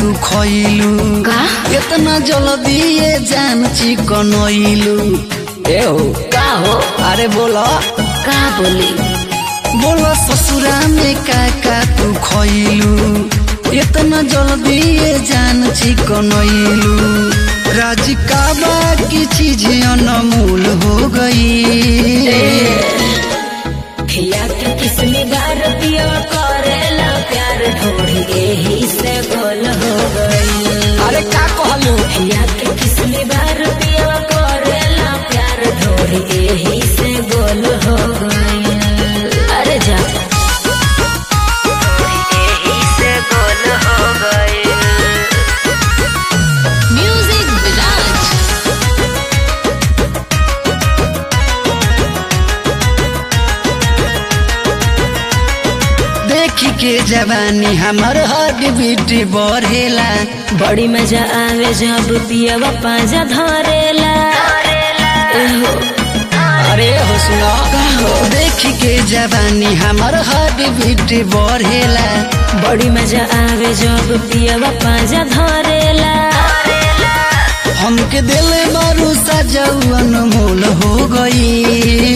तू खइलू का इतना जल्दी ये जान चिकनइलू ए हो का हो अरे बोला का बोली बोला ससुरा में का का तू खइलू इतना जल्दी ये जान चिकनइलू राज का बाकी चीज अनमोल हो गई खिया के किसने बार पिया करेला प्यार ढोढ़ी एही से गोल हो गई अरे का कहलू खिया के किसने बार पिया करेला प्यार ढोढ़ी एही से गोल हो गई अरे जा एही से गोल हो गई म्यूजिक विराज देखी के जवानी हमर हड बीट बढ़ेला बड़ी मजा आवे जब पियवा पाजा धरेला एहो, अरे हो सुनो देखी के जवानी हमर हड बीट बढ़ेला बड़ी मजा आवे जब पियवा पाजा धरेला हमके दिल मारू सजाऊ अनमोल हो गई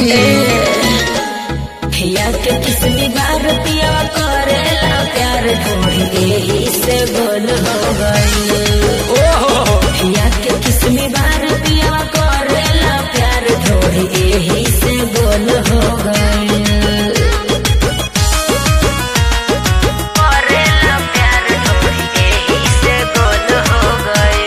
खिया के किसनी बार पियवा करेला प्यार ढोढ़ी एही से गोल हो गई खिया के किसनी बार पियवा करेला प्यार ढोढ़ी एही से गोल हो गई करेला प्यार ढोढ़ी एही से गोल हो गई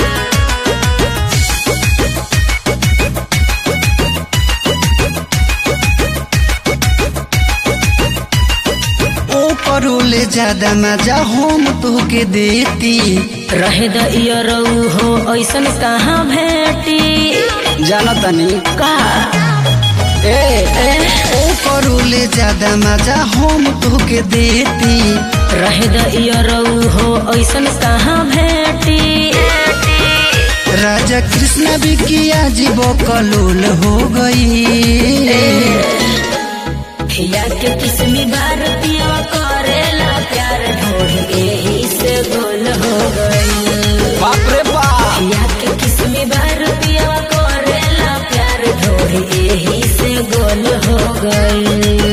ओ करोले ज्यादा मजा हम तोके देती रहे द इयरऊ हो ऐसन कहाँ भेटी जाना तनी का ए ए ओ करोले ज्यादा मजा हम तोके देती रहे द इयरऊ हो ऐसन कहाँ भेटी राजा कृष्ण भी किया जीव कलोल हो गई खिया के किसमी बार पिया करेला प्यार ढोढ़ एही से गोल हो गई बाप रे बाप खिया के किसमी बार पिया करेला प्यार ढोढ़ एही से गोल हो गई